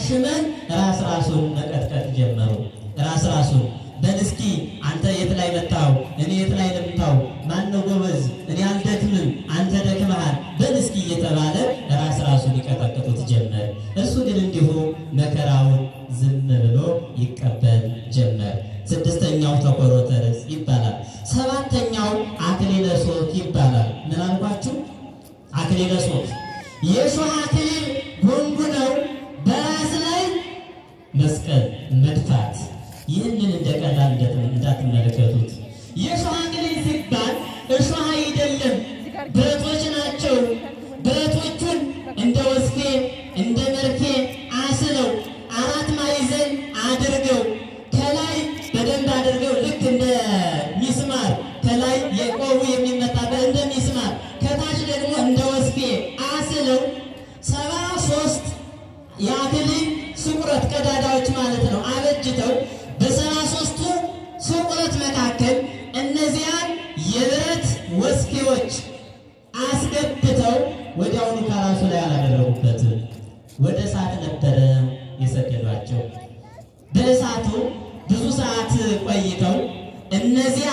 ሽመል ራስ ራሱን መቀጥቀጥ ጀመሩ። ራስ ራሱን በል እስኪ አንተ የት ላይ መታው? እኔ የት ላይ ልምታው? ማነው ጎበዝ? እኔ አልደክምም፣ አንተ ደክመሃል፣ በል እስኪ እየተባለ ራስ ራሱን ይቀጠቅጡት ጀመር። እሱ ግን እንዲሁ መከራውን ዝም ብሎ ይቀበል ጀመር። ስድስተኛው ተኮሮተ ርዕስ ይባላል። ሰባተኛው አክሊለ ሦክ ይባላል። ምን አልኳችሁ? አክሊለ ሦክ የሾህ አክሊል ጎንጉነው በራስ ላይ መስቀል መድፋት። ይህንን እንደ ቀላል እንዳትመለከቱት። የሾህ አክሊል ሲባል እሾህ አይደለም፣ ብረቶች ናቸው። ብረቶቹን እንደ ወስፌ እንደ መርፌ አስለው አራት ማዕዘን አድርገው ከላይ በደንብ አድርገው ልክ እንደ ሚስማር ከላይ የቆቡ የሚመታበት እንደ ሚስማር ከታች ደግሞ እንደ ወስፌ አስለው ሰባ ሶስት የአክሊል ስቁረት ቀዳዳዎች ማለት ነው አበጅተው በሰባ ሶስቱ ስቁረት መካከል እነዚያን የብረት ወስፌዎች አስገብተው ወዲያውኑ ከራሱ ላይ አላደረጉበትም። ወደ እሳት ነበረ የሰደዷቸው። በእሳቱ ብዙ ሰዓት ቆይተው እነዚያ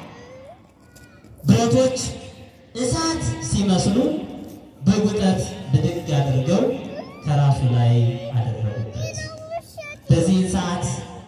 ብረቶች እሳት ሲመስሉ በጉጠት ብድግ አድርገው ከራሱ ላይ አደረጉበት። በዚህን ሰዓት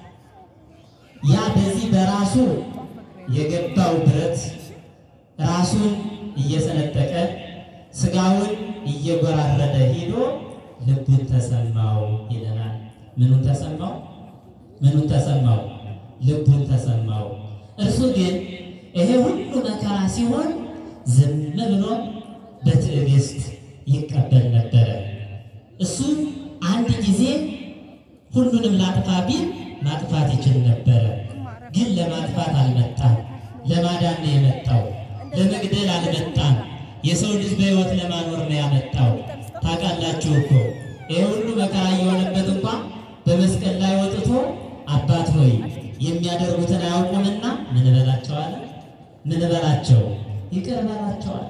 ያ በዚህ በራሱ የገባው ብረት ራሱን እየሰነጠቀ ስጋውን እየጎራረደ ሄዶ ልቡን ተሰማው ይለናል። ምኑን ተሰማው? ምኑን ተሰማው? ልቡን ተሰማው። እርሱ ግን ይሄ ሁሉ መከራ ሲሆን ዝም ብሎ በትዕግስት ይቀበል ነበረ። እሱ አንድ ጊዜ ሁሉንም ላጥፋ ቢል ማጥፋት ይችል ነበረ። ግን ለማጥፋት አልመጣም፣ ለማዳን ነው የመጣው። ለመግደል አልመጣም። የሰው ልጅ በሕይወት ለማኖር ነው ያመጣው። ታውቃላችሁ እኮ ይህ ሁሉ መከራ እየሆነበት እንኳ በመስቀል ላይ ወጥቶ አባት ሆይ የሚያደርጉትን አያውቁምና ምን በላቸዋል? ምን በላቸው? ይቅር በላቸዋል።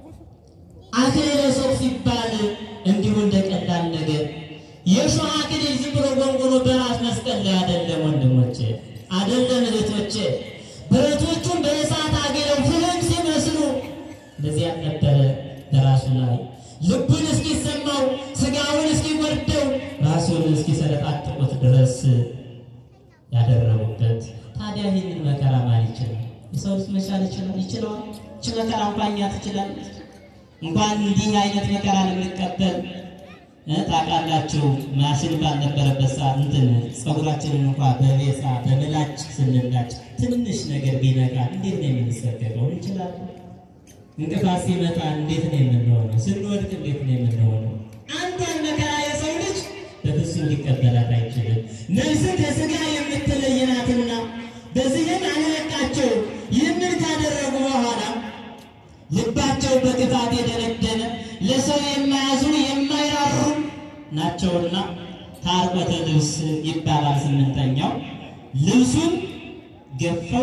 አክሊለ ሦክ ሲባል እንዲሁ እንደ ቀላል ነገር የሾህ አክሊል ዝም ብሎ ጎንጎኖ በራስ መስቀል ላይ አይደለም ወንድሞቼ፣ አይደለም እህቶቼ። ብረቶቹን በእሳት አግለው ፍህም ሲመስሉ እንደዚያ ነበረ በራሱ ላይ ልቡን እስኪሰማው ስጋውን እስኪወርደው ራሱን እስኪሰለጣጥቁት ድረስ ያደረጉበት። ታዲያ ይህንን መከራ ማን ይችላል? የሰው ልጅ መቻል ይችላል? ይችለዋል? ይች መከራ እንኳን እኛ ትችላለች? እንኳን እንዲህ አይነት መከራ ልንቀበል ታውቃላችሁ። ማሽን ባልነበረበት ሰዓት እንትን ፀጉራችንን እንኳ በቤሳ በምላጭ ስንላጭ ትንሽ ነገር ቢነካ እንዴት ነው የምንሰገደው? እንችላለን። እንቅፋት ሲመጣ እንዴት ነው የምንሆነው? ስንወድቅ እንዴት ነው የምንሆነው? አንዷን መከራ የሰው ልጅ በፍጹም ሊቀበላት አይችልም። ነፍስን ከስጋ የምትለይ ናትና በዚህም አለለቃቸው። ይህንን ካደረጉ በኋላ ልባቸው በክፋት የደነደነ ለሰው የማያዝኑ የማይራሩ ናቸውና ታርቆተ ልብስ ይባላል። ስምንተኛው ልብሱን ገፈው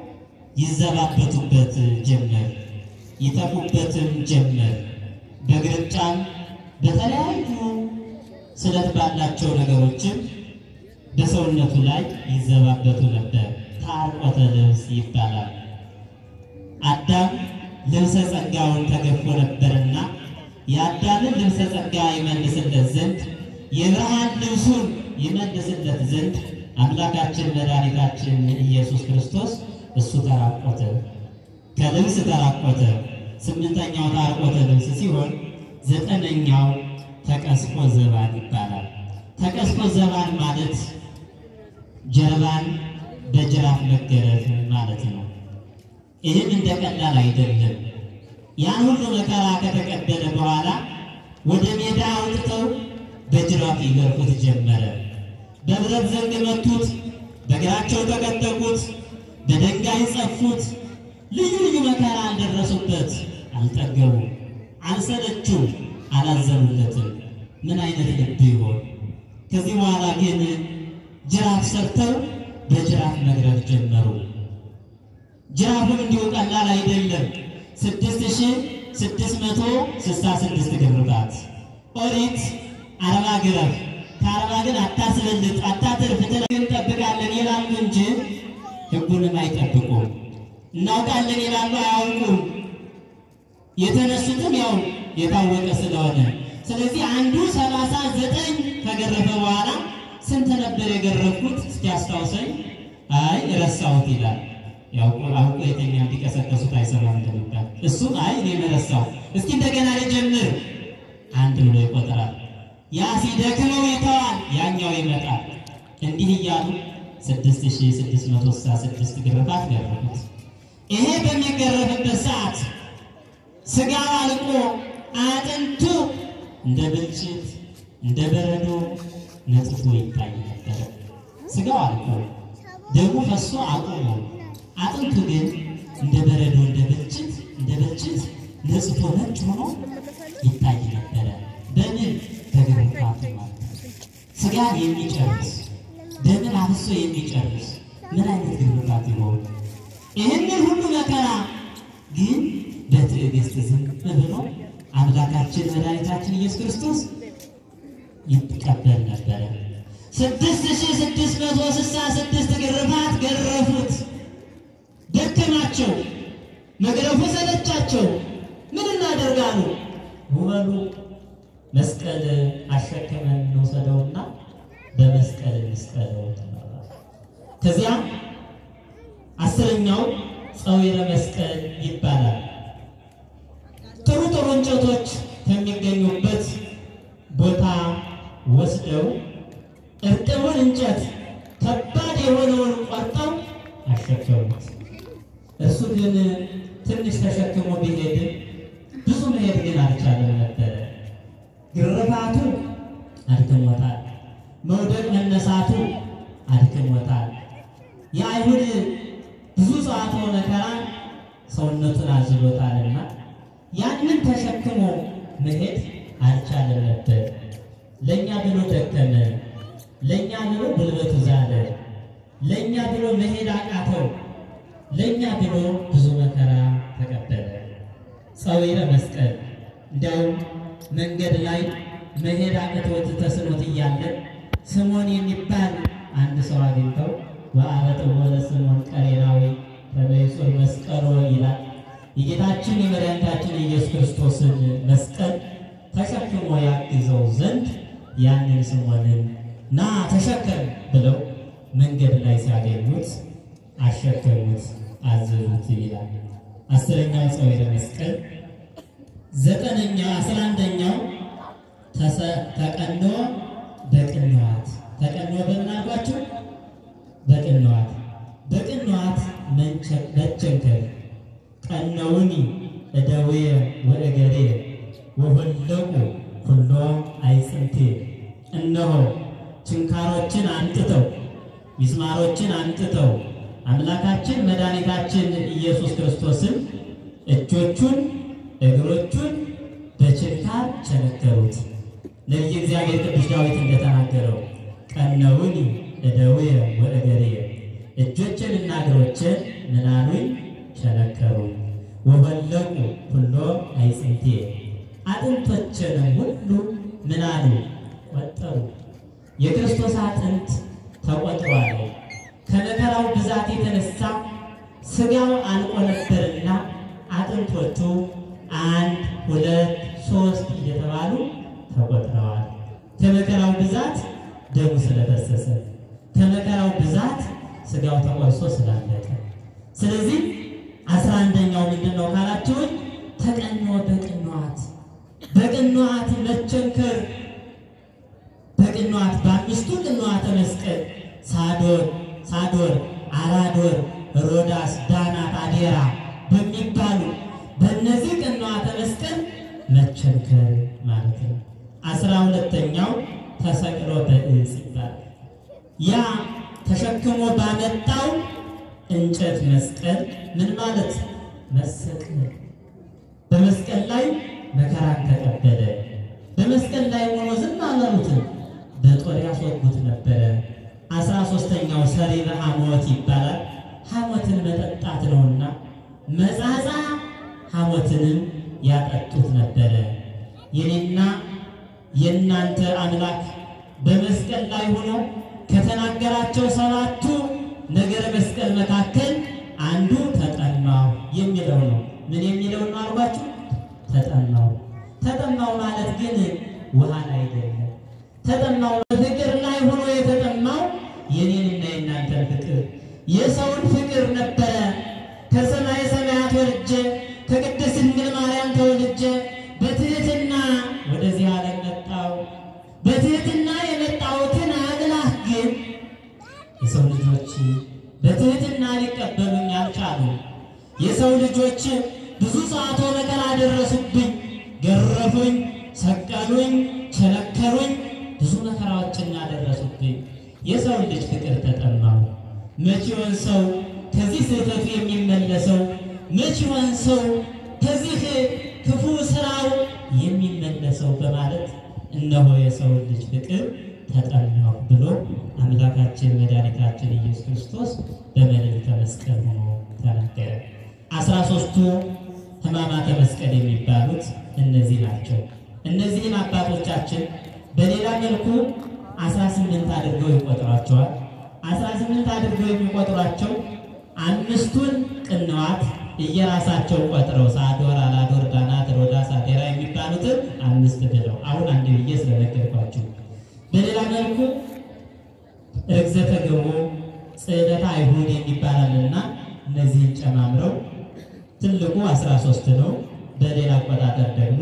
ይዘባበቱበት ጀመር፣ ይተፉበትም ጀመር። በግርጫም በተለያዩ ስለት ባላቸው ነገሮችም በሰውነቱ ላይ ይዘባበቱ ነበር። ታርቆተ ልብስ ይባላል። አዳም ልብሰ ጸጋውን ተገፎ ነበርና የአዳምን ልብሰ ጸጋ ይመልስለት ዘንድ የብርሃን ልብሱን ይመልስለት ዘንድ አምላካችን መድኃኒታችን ኢየሱስ ክርስቶስ እሱ ተራቆተ፣ ከልብስ ተራቆተ። ስምንተኛው ታርቆተ ልብስ ሲሆን ዘጠነኛው ተቀስፎ ዘባን ይባላል። ተቀስፎ ዘባን ማለት ጀርባን በጅራፍ መገረፍ ማለት ነው። ይህም እንደ ቀላል አይደለም። ያን ሁሉ መከራ ከተቀበለ በኋላ ወደ ሜዳ አውጥተው በጅራፍ ይገርፉት ጀመረ። በብረት ዘንግ መቱት፣ በእግራቸው ተቀጠቁት፣ በድንጋይ ጸፉት። ልዩ ልዩ መከራ አልደረሱበት፣ አልጠገቡ፣ አልሰለቹም፣ አላዘኑለትም። ምን አይነት ልብ ይሆን? ከዚህ በኋላ ግን ጅራፍ ሰርተው በጅራፍ መግረፍ ጀመሩ። ጅራፉም እንዲሁ ቀላል አይደለም። ስድስት ሺህ ስድስት መቶ ስልሳ ስድስት ግርፋት ኦሪት አርባ ግረፍ ከአርባ ግን አታስበልጥ፣ አታትርፍ፣ ትለን እንጠብቃለን ይላሉ እንጂ ሕጉንም አይጠብቁም። እናውቃለን ይላሉ፣ አያውቁም። የተነሱትም ያው የታወቀ ስለሆነ ስለዚህ አንዱ ሰላሳ ዘጠኝ ከገረፈ በኋላ ስንት ነበር የገረፍኩት እስኪ አስታውሰኝ። አይ ረሳሁት ይላል። ያው አውቆ የተኛ እንዲቀሰቀሱት አይሰማም እንደሚባል እሱም አይ እኔ ረሳሁ፣ እስኪ እንደገና ልጀምር አንድ ብሎ ይቆጥራል። ያ ሲደክመው ይተዋል፣ ያኛው ይመጣል። እንዲህ እያሉ 6666 ግርፋት ገረፉት። ይሄ በሚገረፍበት ሰዓት ስጋው አልቆ አጥንቱ እንደ ብልጭት እንደ በረዶ ነጥቶ ይታይ ነበረ። ስጋው አልቆ ደሙ ፈሶ አቁሞ አጥንቱ ግን እንደ በረዶ እንደ ብልጭት እንደ ብልጭት ነጽቶ ነጭ ሆኖ ይታይ ነበረ። በምን በግርፋቱ ማለት ነው። ስጋን የሚጨርስ ደምን አፍሶ የሚጨርስ ምን አይነት ግርፋት ይሆን? ይህንን ሁሉ መከራ ግን በትዕግስት ዝም ብሎ አምላካችን መድኃኒታችን ኢየሱስ ክርስቶስ ይቀበል ነበረ። ስድስት ሺህ ስድስት መቶ ስልሳ ስድስት ግርፋት ገረፉት። ደከማቸው፣ መግረፉ ሰለቻቸው። ምን እናደርጋሉ? ውበሉ መስቀል አሸክመን እንውሰደውና በመስቀል እንስቀለው ተባባሉ። ከዚያ አስረኛው ጸዊረ መስቀል ይባላል። ጥሩ ጥሩ እንጨቶች ከሚገኙበት ቦታ ወስደው እርጥቡን እንጨት ከባድ የሆነውን ቆርጠው አሸከሙት። እሱ ግን ትንሽ ተሸክሞ ቢሄድ ብዙ መሄድ ግን አልቻለም ነበረ። ግርፋቱ አድክሞታል። መውደቅ መነሳቱ አድክሞታል። የአይሁድ ብዙ ጸዋትወ መከራ ሰውነቱን አዝሎታልና ያንን ተሸክሞ መሄድ አልቻለም ነበር። ለእኛ ብሎ ደከመ፣ ለእኛ ብሎ ጉልበቱ ዛለ፣ ለእኛ ብሎ መሄድ አቃተው፣ ለእኛ ብሎ ብዙ መከራ ተቀበለ። ጸዊረ መስቀል እንዲያውም መንገድ ላይ መሄድ አቅቶት ተስኖት እያለ ስምዖን የሚባል አንድ ሰው አግኝተው ወአበጥዎ ለስምዖን ቀሬናዊ ተመይጹር መስቀሎ ይላል። የጌታችን የመድኃኒታችን የኢየሱስ ክርስቶስን መስቀል ተሸክሞ ያግዘው ዘንድ ያንን ስምዖንን ና ተሸከም ብለው መንገድ ላይ ሲያገኙት አሸከሙት፣ አዘዙት ይላል። አስረኛው ጸዊረ መስቀል። ዘጠነኛው አስራ አንደኛው ተቀኖ በቅንዋት ተቀኖ በምን አልኳችሁ? በቅንዋት በቅንዋት መቸንከር ቀነውኒ እደዌ ወእገሬ ወሆለቁ ኩሎ አይጽንቴ እነሆ ችንካሮችን አንጥተው ሚስማሮችን አንጥተው አምላካችን መድኃኒታችን ኢየሱስ ክርስቶስን እጆቹን እግሮቹን በችንካር ቸነከሩት። ነቢየ እግዚአብሔር ቅዱስ ዳዊት እንደተናገረው ቀነውኒ እደዌ ወእገሬ እጆችንና እግሮችን ምናሉኝ ቸነከሩኝ ወበለቁ ሁሎ አይጽንቴ አጥንቶችንም ሁሉ ምናሉ ቆጠሩ። የክርስቶስ አጥንት ተቆጥሯል። ከመከራው ብዛት የተነሳ ስጋው አልቆ ነበርና አጥንቶቹ አንድ ሁለት ሶስት እየተባሉ ተቆጥረዋል። ከመከራው ብዛት ደሙ ስለፈሰሰ፣ ከመከራው ብዛት ስጋው ተቆርሶ ስላለቀ ስለዚህ አስራ አንደኛው ምንድን ነው ካላችሁን፣ ተቀኖ በቅንዋት በቅንዋት መቸንከር በቅንዋት በአምስቱ ቅንዋተ መስቀል ሳዶር ሳዶር፣ አራዶር፣ ሮዳስ፣ ዳናት፣ አዴራ በሚባሉ በእነዚህ ቅንዋተ መስቀል መቸንከር ማለት ነው። አስራ ሁለተኛው ተሰቅሎ በዕፅ ይባላል። ያ ተሸክሞ ባመጣው እንጨት መስቀል ምን ማለት መሰቀል። በመስቀል ላይ መከራን ተቀበለ። በመስቀል ላይ ሆኖ ዝም አላሉትም፣ በጦር ያስወጉት ነበረ። አስራ ሶስተኛው ሰሪረ ሐሞት ይባላል። ሐሞትን መጠጣት ነውና መጻጻ ሐሞትንም ያጠጡት ነበረ። የኔና የእናንተ አምላክ በመስቀል ላይ ሆኖ ከተናገራቸው ሰባቱ ነገረ መስቀል መካከል አንዱ ተጠማሁ የሚለው ነው። ምን የሚለው ነው አልኳችሁ? ተጠማሁ። ተጠማሁ ማለት ግን ውሃን አይደለም። ተጠማሁ በፍቅር ላይ ሆኖ የተጠማው የኔንና የእናንተን ፍቅር የሰውን ፍቅር ነበረ። ከሰማይ ሰማያት ወርጄ ከቅድስት ድንግል ማርያም ተወልጄ በትህትና ወደዚህ ዓለም መጣሁ። በትህትና የመጣሁትን አምላክ ግን የሰው ልጆች በትህትና ሊቀበሉኝ አልቻሉ። የሰው ልጆች ብዙ ሰዓቶ መከራ ደረሱብኝ፣ ገረፉኝ፣ ሰቀሉኝ፣ ቸነከሩኝ፣ ብዙ መከራዎችን ያደረሱብኝ። የሰው ልጅ ፍቅር ተጠማሁ። መቼ ይሆን ሰው ከዚህ ስህተቱ የሚመለሰው? መቼ ይሆን ሰው ከዚህ ክፉ ስራው የሚመለሰው? በማለት እነሆ የሰው ልጅ ፍቅር ተጠማሁ ብሎ አምላካችን መድኃኒታችን ኢየሱስ ክርስቶስ በመልዕልተ መስቀል ሆኖ ተናገረ። አስራ ሦስቱ ሕማማተ መስቀል የሚባሉት እነዚህ ናቸው። እነዚህን አባቶቻችን በሌላ መልኩ አስራ ስምንት አድርገው ይቆጥሯቸዋል። አስራ ስምንት አድርገው የሚቆጥሯቸው አምስቱን ቅንዋት እየራሳቸው ቆጥረው ሳዶር፣ አላዶር፣ ዳናት፣ ሮዳስ፣ አዴራ የሚባሉትን አምስት ብለው አሁን አንድ ብዬ ስለነገርኳችሁ በሌላ መልኩ ርግዘተ ገቦ ጽዕለተ አይሁድ የሚባላልና እነዚህን ጨማምረው ትልቁ 13 ነው። በሌላ አቆጣጠር ደግሞ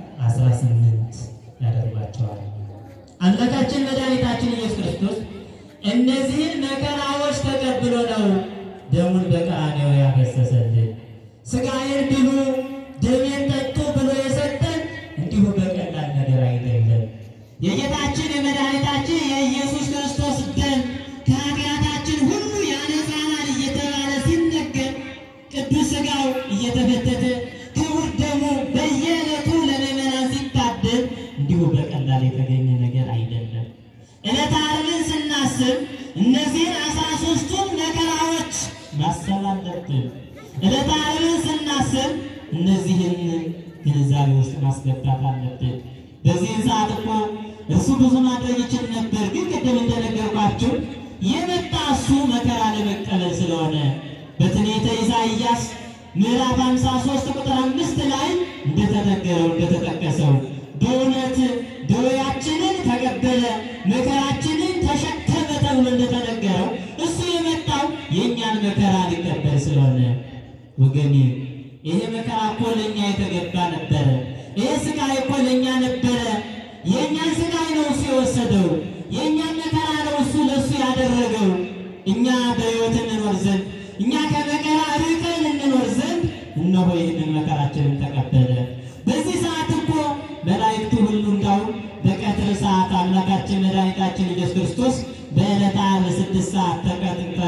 18 ያደርጓቸዋል። አምላካችን መድኃኒታችን ኢየሱስ ክርስቶስ እነዚህን መከራዎች ተቀብሎ ነው ደሙን በቀራንዮ ያፈሰሰልን። ሥጋዬን ብሉ ደሜን ጠጡ ብሎ የሰጠን እንዲሁ በቀላል ነገር አይደለም። የጌታችን የመድኃኒታችን የኢየሱስ ክርስቶስ ደም ከኃጢአታችን ሁሉ ያነጻናል እየተባለ ሲነገር ቅዱስ ሥጋው እየተፈተተ ክቡር ደሙ በየዕለቱ ለምዕመናን ሲታደል እንዲሁ በቀላል የተገኘ ነገር አይደለም። ዕለተ ዓርብን ስናስብ እነዚህን አስራ ሦስቱን መከራዎች ማሰብ አለብን። ዕለተ ዓርብን ስናስብ እነዚህን ግንዛቤ ውስጥ ማስገባት አለብን። በዚህን ሰዓት እኮ እርሱ ብዙ ማድረግ ይችል ነበር፣ ግን ቅድም እንደነገርኳችሁ የመጣ እሱ መከራ ለመቀበል ስለሆነ በትንቢተ ኢሳይያስ ምዕራፍ 53 ቁጥር አምስት ላይ እንደተነገረው እንደተጠቀሰው በእውነት ደዌያችንን ተቀበለ መከራችንን ተሸከመ ተብሎ እንደተነገረው እሱ የመጣው የእኛን መከራ ሊቀበል ስለሆነ ወገኔ ይሄ መከራ እኮ ለእኛ የተገባ ነበረ። ይሄ ስቃይ እኮ ለእኛ ነበረ። የእኛን ስቃይ ነው እሱ የወሰደው። የእኛን መከራ ነው እሱ ለእሱ ያደረገው። እኛ በሕይወት እንኖር ዘንድ እኛ ከመከራ ርቀን እንኖር ዘንድ እነሆ ይህንን መከራችንን ተቀበለ። በዚህ ሰዓት እኮ መላእክቱ ሁሉ እንዳው በቀትር ሰዓት አምላካችን መድኃኒታችን ኢየሱስ ክርስቶስ በዕለተ ዓርብ ስድስት ሰዓት ተቀጥቅጠ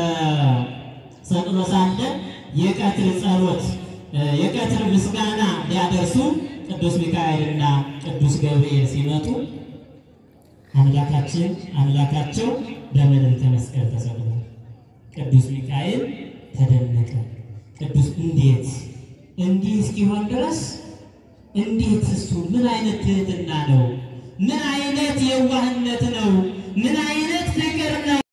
ሰቅሎ ሳለ የቀትር ጸሎት የቀትር ምስጋና ሊያደርሱ ቅዱስ ሚካኤልና ቅዱስ ገብርኤል ሲመጡ አምላካችን አምላካቸው በመልዕልተ መስቀል ተሰቅሏል። ቅዱስ ሚካኤል ተደነቀ። ቅዱስ እንዴት እንዲህ እስኪሆን ድረስ እንዴት እሱ ምን አይነት ትህትና ነው? ምን አይነት የዋህነት ነው? ምን አይነት